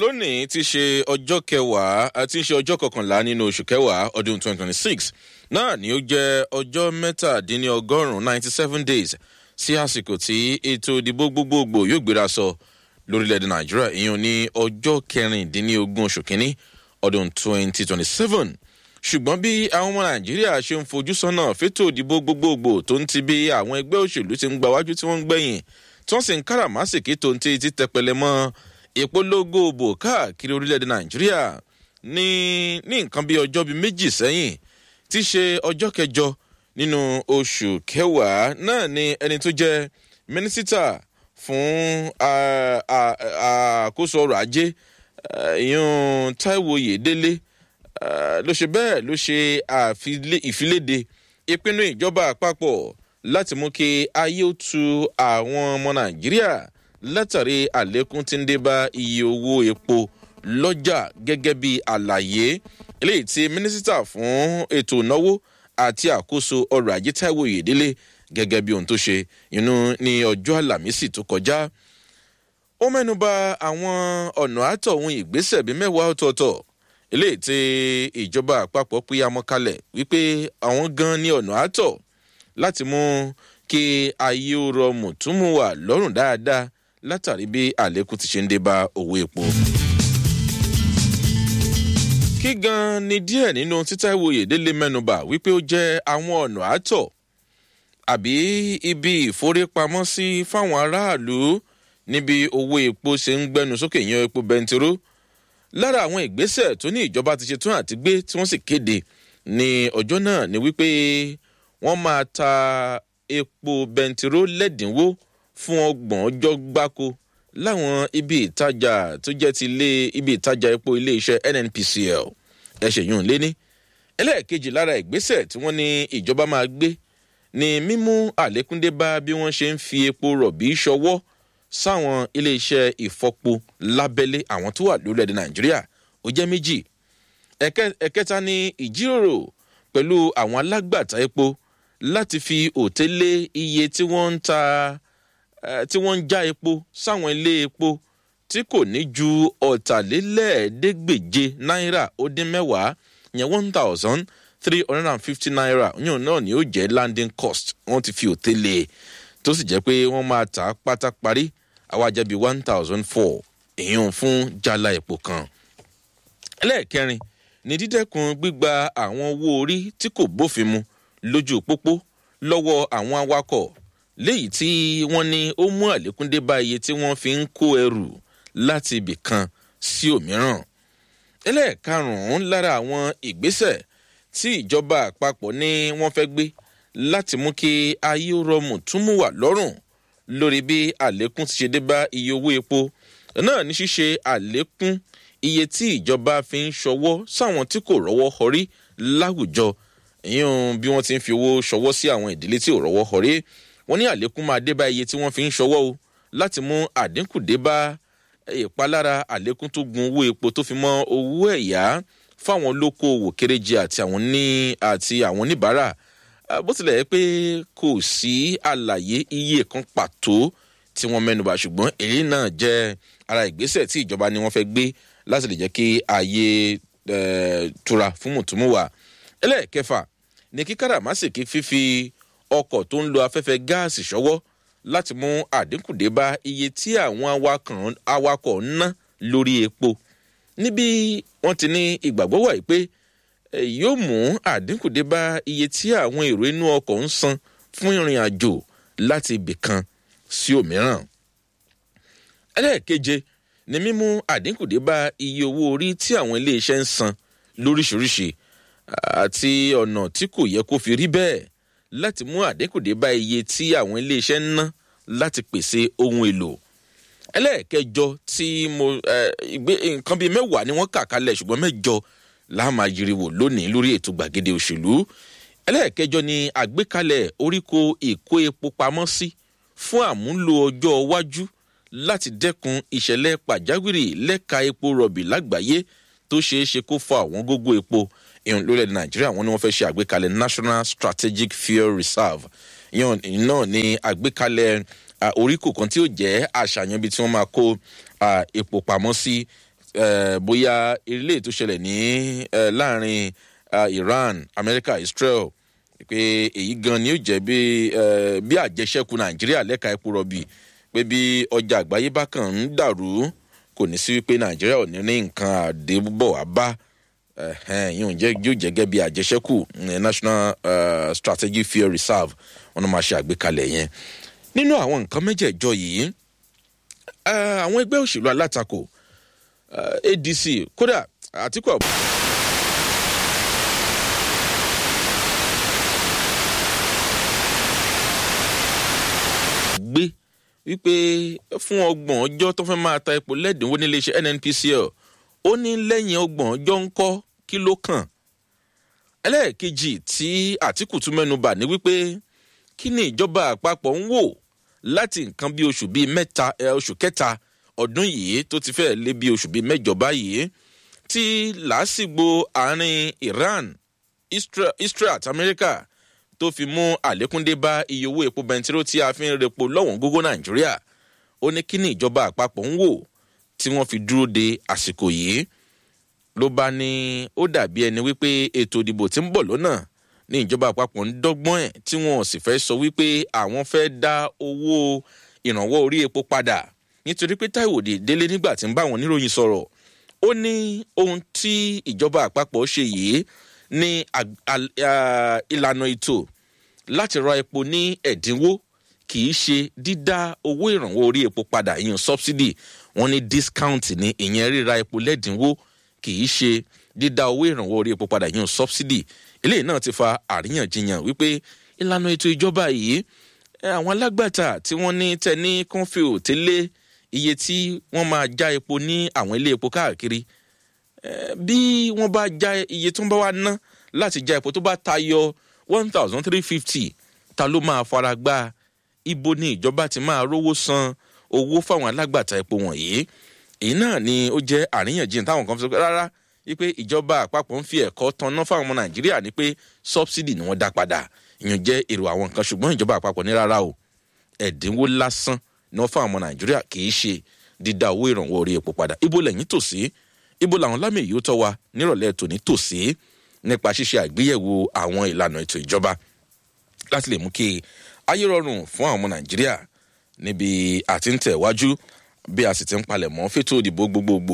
lónìí ti ṣe ọjọ́ kẹwàá àti ṣe ọjọ́ kọkànlá nínú oṣù kẹwàá ọdún 2026 náà ni ó jẹ́ ọjọ́ mẹ́tàdínlọ́gọ́rùn-ún 97 days sí àsìkò tí ètò ìdìbò gbogbogbò yóò gbéra sọ lórílẹ̀‐èdè nàìjíríà ìyẹn ní ọjọ́ kẹrìndínlógún oṣù kínní ọdún 2027 ṣùgbọ́n bí àwọn ọmọ nàìjíríà ṣe ń fojú sọ́nà fétò ìdìbò gbogbogbò tó ń ti bí àwọn ẹgbẹ́ òṣèlú ti ń gbawájú tí wọ́n ń gbẹ̀yìn tí wọ́n sì ń káràmásìkí tó ń ti ti tẹpẹlẹ mọ́ ìpolongo òbò káàkiri orílẹ̀-èdè nàìjíríà ní ní nǹkan bí ọjọ́ bíi méjì sẹ́yìn tí í ṣe ọjọ́ kẹjọ nínú oṣù kẹwàá náà ni ẹni tó jẹ́ mínísítà fún àkóso ọrọ̀ ajé ìyún taiwo yèdélé ló ṣe bẹ́ẹ̀ ló ṣe ìfiléde ìpinnu ìjọba àpapọ̀ láti mú kí ayé ó tu àwọn ọmọ nàìjíríà látàrí àlékún tí ń dé bá iye owó epo lọ́jà gẹ́gẹ́ bí àlàyé eléyìí tí mínísítà fún ètò ìnáwó àti àkóso ọrọ̀ ajé taiwo yèdélé gẹ́gẹ́ bí ohun tó ṣe inú ní ọjọ́ àlàmísì tó kọjá ó mẹ́nuba àwọn ọ̀nà àtọ̀hún ìgbésẹ̀ bíi mẹ́wàá ọ̀tọ̀ọ̀tọ̀ eléyìí tí ìjọba àpapọ̀ pé amọ̀kalẹ̀ wípé àwọn gan ní ọ̀nà àtọ̀ láti mú kí ayé ó rọ mùtúmùwà lọ́rùn dáadáa látàrí bí àlékún ti ṣe ń dé bá owó epo. kí gan ni díẹ̀ nínú títàwé ìdílé mẹ́nuba wípé ó jẹ́ àwọn ọ̀nà àtọ̀ àbí ibi ìforípamọ́sí fáwọn aráàlú níbi owó epo ṣe ń gbẹnu sókè yan epo bẹntiró lára àwọn ìgbésẹ̀ tó ní ìjọba ti ṣe tún àti gbé tí wọ́n sì kéde ní ọjọ́ náà ni wípé wọ́n máa ta epo bẹntiró lẹ́dínwó fún ọgbọ̀n ọjọ́ gbáko láwọn ibi ìtajà tó jẹ́ ti ilé ibi ìtajà epo iléeṣẹ́ nnpcl ẹ̀ṣẹ̀ yìí ń lé ní. ẹlẹ́ẹ̀kejì lára ìgbésẹ̀ tí wọ́n ní ìjọba máa gbé ni mímú àlékúndé bá bí wọ́n ṣe ń fi epo rọ̀bì ṣọwọ́ sáwọn iléeṣẹ́ ìfọpo lábẹ́lé àwọn tó wà lórílẹ̀‐èdè nàìjíríà ó jẹ́ méjì ẹ̀kẹta ní ìjíròrò pẹ̀lú àwọn alágbàtà epo láti fi òtélé iye tí wọ́n ń ta tí wọ́n ń já epo sáwọn ilé epo tí kò ní ju ọ̀tàlélẹ́ẹ̀ẹ́dẹ́gbèje náírà ó dín mẹ́wàá yẹn one thousand three hundred and fifty naira yóò náà ni ó jẹ́ landing cost wọ́n ti fi òtélé tó sì jẹ́ pé wọ́n máa tà á pátá parí àwa jẹ́ bíi one thousand four èèyàn fún jala epo kan. ẹlẹ́ẹ̀kẹrin ni dídẹ́kun gbígba àwọn owó orí tí kò bófin mu lójú pópó lọ́wọ́ àwọn awakọ̀ léyìí tí wọ́n ní ó mú àlékún dé bá iye tí wọ́n fi ń kó ẹrù láti ibì kan sí òmíràn. ẹlẹ́ẹ̀karùn-ún lára àwọn ìgbésẹ̀ tí ìjọba àpapọ̀ ní wọ́n fẹ́ gbé láti mú kí ayé rọmù túmú wà lọ́rùn lórí bí àlékún ti ṣe dé bá iye owó epo náà ní ṣíṣe àlékún iye tí ìjọba fi ń ṣọwọ́ sáwọn tí kò rọ́wọ́ họrí láwùjọ ìyẹn bí wọ́n ti ń fi owó ṣọwọ́ sí àwọn ìdílé tí ò rọ́wọ́ họrí wọ́n ní àlékún máa dé bá iye tí wọ́n fi ń ṣọwọ́ o láti mú àdínkù dé bá ìpalára àlékún tó gun owó epo tó fi mọ́ owó ẹ̀yá fáwọn olókoòwò kéréje àti àwọn ní àti àwọn oníbàárà bó tilẹ̀ yẹ pé kò sí àlàyé iye kan pàtó tí wọ́n mẹ́nuba ṣùgbọ́n èyí náà jẹ́ ara ìgbésẹ̀ tí ìjọba ni wọ́n fẹ́ gbé láti lè jẹ́ kí ayé tura fún mùtúmùwà ẹlẹ́ẹ̀kẹfà ní kí káràmásìkí fífi ọkọ̀ tó ń lo afẹ́fẹ́ gáàsì ṣọwọ́ láti mú àdínkù dé bá iye tí àwọn awakọ̀ ń ná lórí epo níbi wọ́n ti ní ìgbàgbọ́ wà pé yóò mú àdínkù dé bá iye tí àwọn èrò inú ọkọ̀ ń san fún ìrìn àjò láti ibì kan sí òmíràn. ẹlẹ́ẹ̀keje ni mímú àdínkù dé bá iye owó orí tí àwọn iléeṣẹ́ ń san lóríṣiríṣi àti ọ̀nà tí kò yẹ kó fi rí bẹ́ẹ̀ láti mú àdínkù dé bá iye tí àwọn iléeṣẹ́ ń ná láti pèsè ohun èlò ẹlẹ́ẹ̀kẹjọ tí mo nǹkan bíi mẹ́wàá ni wọ́n kà kalẹ̀ ṣùgbọ́n mẹ́jọ láàmà yiriwo lónìí lórí ètò gbàgede òṣèlú ẹlẹ́ẹ̀kẹjọ ni àgbékalẹ̀ oríko ìkó epo pamọ́ sí fún àmúlò ọjọ́ iwájú láti dẹ́kun ìṣẹ̀lẹ̀ pàjáwìrì lẹ́ka epo rọ̀bì lágbàáyé tó ṣeé ṣe kó fa àwọn gógó epo ìhùn lórílẹ̀ nàìjíríà wọn ni wọ́n fẹ́ ṣe àgbékalẹ̀ national strategic fuel reserve ìyẹn náà ni àgbékalẹ̀ oríkò kan tí ó jẹ́ àṣàyàn ibi tí wọ́n máa kó epo pamọ́ sí bóyá ilé tó ṣẹlẹ̀ ní láàrin iran america israel pé èyí gan ni ó jẹ́ bí àjẹsẹ́kù nàìjíríà lẹ́ka epo rọ̀bì pé bí ọjà àgbáyé bá kàn ń dàrú kò ní sí wípé nàìjíríà ò ní ní nǹkan àdébọ̀ wá bá yóò jẹ́ yóò jẹ́ gẹ́gẹ́ bí àjẹsẹ́kù national uh, strategic fuel reserve wọn máa ṣe àgbékalẹ̀ yẹn nínú àwọn nǹkan mẹ́jẹ̀ẹ̀jọ yìí àwọn ẹgbẹ́ òṣèlú alátakò adc kódà àtìkù àbúrò. gbé wípé fún ọgbọ̀n ọjọ́ tó fẹ́ máa ta epo lẹ́dínwó níléeṣẹ́ nnpcl ó ní lẹ́yìn ọgbọ̀n ọjọ́ ń kọ́ kí ló kàn. ẹlẹ́ẹ̀kejì tí àtìkù tún mẹ́nu bà ní wípé kí ni ìjọba àpapọ̀ ń wò láti nǹkan bí oṣù bíi mẹ́ta oṣù kẹta ọdún yìí tó ti fẹ́ lé bí oṣù bíi mẹ́jọ báyìí tí làásìgbò àárín iran israel àti amẹ́ríkà tó fi mú àlékún dé bá iye owó epo bẹntiró tí a fi ń repo lọ́wọ́n gógó nàìjíríà ó ní kí ni ìjọba àpapọ̀ ń wò tí wọ́n fi dúró de àsìkò yìí ló bá ní ó dàbí ẹni wípé ètò ìdìbò tí ń bọ̀ lọ́nà ní ìjọba àpapọ̀ ń dọ́gbọ́n ẹ̀ tí wọn sì fẹ́ sọ wípé àwọn fẹ́ dá owó ìrànwọ́ orí epo padà nítorí pé táìwò délé nígbà tí ń bá àwọn oníròyìn sọ̀rọ̀ ó ní ohun tí ìjọba àpapọ̀ ṣe yìí ní ìlànà ètò láti ra epo ní ẹ̀dínwó kì í ṣe dídá owó ìrànwọ́ orí epo padà ìyẹn subsidy wọn ní discount ní ìyẹn ríra epo lẹ́dínwó kì í ṣe dídá owó ìrànwọ́ orí epo padà ìyẹn subsidy eléyìí náà ti fa àríyànjiyàn wípé ìlànà ètò ìjọba yìí àwọn alágbàtà tí wọ́n ní tẹ ní kọ́ńfì òtélé iye tí wọ́n máa já epo ní àwọn ilé epo káàkiri bí wọ́n bá já iye tó ń bá wa ná láti já epo tó bá tayọ one thousand three fifty ta ló máa fara gbá ibo ni ìjọba ti máa rówó san owó fáwọn alágbàtà epo wọ̀nyí èyí náà ni ó jẹ́ àríyànjiyàn táwọn kan fi sọ pé rárá wípé ìjọba àpapọ̀ ń fi ẹ̀kọ́ tanná fáwọn ọmọ nàìjíríà ni pé sọ́bsidì ni wọ́n dá padà ìyẹn jẹ́ èrò àwọn nǹkan ṣùgbọ́n ìjọba àpapọ̀ ní rárá o ẹ̀dínwó lásán ni wọ́n fáwọn ọmọ nàìjíríà kì í ṣe dídá owó ìrànwọ́ orí epo padà ibo lẹ́yìn tòsí ibo làwọn lámì yìí ó tọ́ wa nírọ̀lẹ́ tòní tòsí nípa ṣíṣe àgbéyẹ̀wò àwọn ìlànà ètò ìjọba láti lè mú kí ayé rọrùn fún àwọn ọmọ nàìjíríà níbi àti ń tẹ̀wájú bí a sì ti ń palẹ̀ mọ́ fétò òdìbò gbogbogbò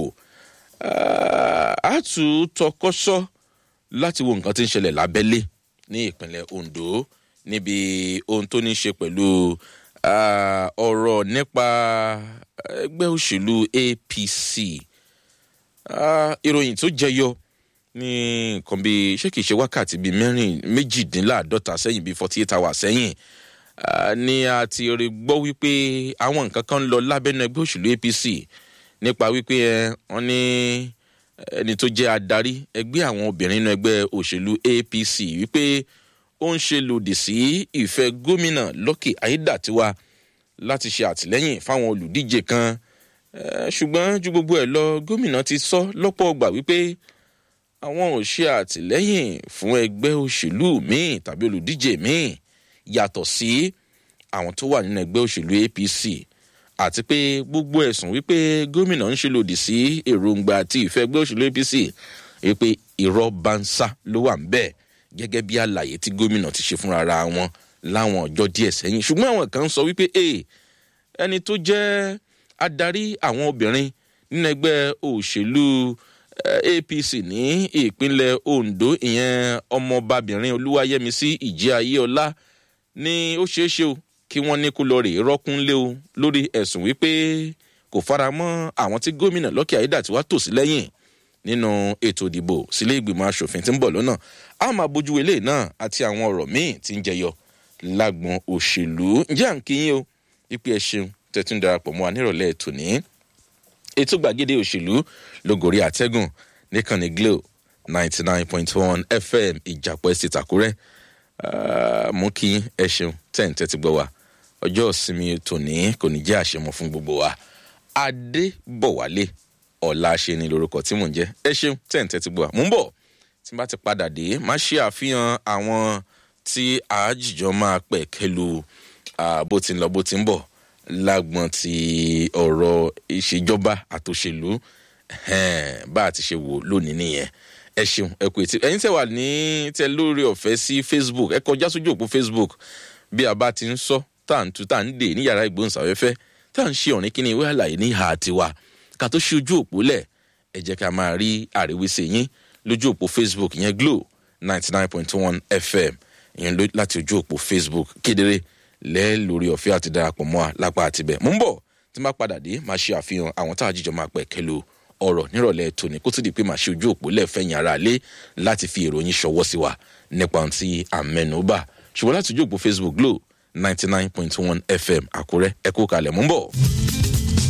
a tún tọkọ́sọ́ láti wo nǹkan tí ń ṣẹlẹ̀ lábẹ́lé ní ìpínlẹ̀ ondo níbi ohun tó ní ṣe pẹ̀lú ọ̀rọ̀ nípa ẹgbẹ́ òṣèlú apc ìròyìn tó jẹyọ ní nǹkan bíi ṣé kìí ṣe wákàtí bíi mẹ́rin méjìdínláàádọ́ta sẹ́yìn bíi forty eight hours sẹ́yìn ni a ti rí gbọ́ wípé àwọn nǹkan kan ń lọ lábẹ́nu ẹgbẹ́ òṣèlú apc nípa wípé wọ́n ní ẹni tó jẹ́ adarí ẹgbẹ́ àwọn obìnrin nínú ẹgbẹ́ òṣèlú apc wípé ó ń ṣe lòdì sí ìfẹ́ gómìnà lọ́kì ayédàtiwa láti ṣe àtìlẹ́yìn fáwọn olùdíje kan ṣùgbọ́n ju gbogbo ẹ̀ lọ gómìnà ti sọ lọ́pọ̀ ọgbà wípé àwọn ò ṣe àtìlẹ́yìn fún ẹgbẹ́ òṣèlú míì tàbí olùdíje míì yàtọ̀ sí àwọn tó wà nínú ẹgbẹ́ òṣèlú apc àti pé gbogbo ẹ̀sùn wípé gómìnà ń ṣe lòdì sí èròǹgbà àti ìfẹ́ ẹgbẹ́ òṣèlú apc wípé irọ́ bánsá ló wà ń bẹ́ẹ̀ gẹ́gẹ́ bí àlàyé tí gómìnà ti ṣe fúnra ra wọn láwọn ọjọ́ díẹ̀ sẹ́yìn ṣùgbọ́n àwọn kan sọ wípé ẹni tó jẹ́ adarí àwọn obìnrin nínú ẹgbẹ́ òṣèlú apc ní ìpínlẹ̀ ondo ìyẹn ọmọbabìnrin olúwayẹmísí ìjẹ́ ayéọlá ní ó ṣeé ṣe o kí wọ́n ní kó lọ rè rọ́kúnlé o lórí ẹ̀sùn wípé kò fara mọ́ àwọn tí gómìnà lọ́kì ayédàtiwá tò sí lẹ́yìn nínú ètò ìdìbò sílé ìgbìmọ̀ asòfin tí ń bọ̀ lọ́nà a máa bójú ilé náà àti àwọn ọ̀rọ̀ míì tí ń jẹyọ lágbọn òṣèlú ǹjẹ́ à ń kíyìn o wípé ẹ ṣeun tẹ́tún darapọ̀ mọ́ wa nírọ̀lẹ́ ètò ní ètò gbàgede òṣèlú lógòrí àtẹ́gùn níkànnì glo ninety nine point one fm ìjàpọ̀ estate àkúrẹ́ mú kí ẹ ṣeun tẹ̀ ń tẹ́tí gbọ́ wa ọjọ́ ìsinmi tòní kò ní jẹ́ àṣemọ fún gbogbo wa adébọ̀wálé ọ̀la ṣe ni lorúkọ tí mò ń jẹ́ ẹ ṣeun tẹ̀ ń tẹ́tí gbọ́ wa mò ń bọ̀ tí n bá ti padà dé má ṣe àfihàn àwọn tí àájìjọ máa pẹ̀ kẹlu bó ti ń lọ bó ti ń bọ̀ lágbọn ti ọ̀rọ̀ ìṣèjọba àtòṣèlú bá a ti ṣe wò lónìí nìyẹn ẹ ṣeun ẹ kú etí ẹyin tẹ wà ní tẹ lórí ọfẹ sí facebook ẹ kọjá sójú òpó facebook bí a bá ti ń sọ tá à ń tu tá à ń dè ní yàrá ìgbóhùnsáfẹ́fẹ́ tá à ń ṣe ọ̀rìn kíni ìwé àlàyé ní ìhà tiwa ká tó ṣe ojú òpó lẹ̀ ẹ jẹ́ ká máa rí àríwísí yín lójú òpó facebook yẹn glo ninety nine point one fm ìyẹn láti ojú òpó facebook kedere lẹ́ẹ̀ lórí ọ̀fẹ́ àti darapọ̀ mọ́ a lápá àtibẹ̀ mò ń bọ̀ tí má padà dé máa ṣe àfihàn àwọn tá a jíjọ máa pẹ̀ kẹlu ọ̀rọ̀ nírọ̀lẹ́ tòní kó tó di pé màá ṣe ojú òpó lẹ́ẹ̀fẹ̀yìn ara lé láti fi èròyìn ṣọwọ́ sí wa nípa ohun tí à ń mẹ́nu bà ṣùgbọ́n láti ojú òpó facebook glo ninety nine point one fm àkúrẹ́ ẹ kó kalẹ̀ mú bọ̀.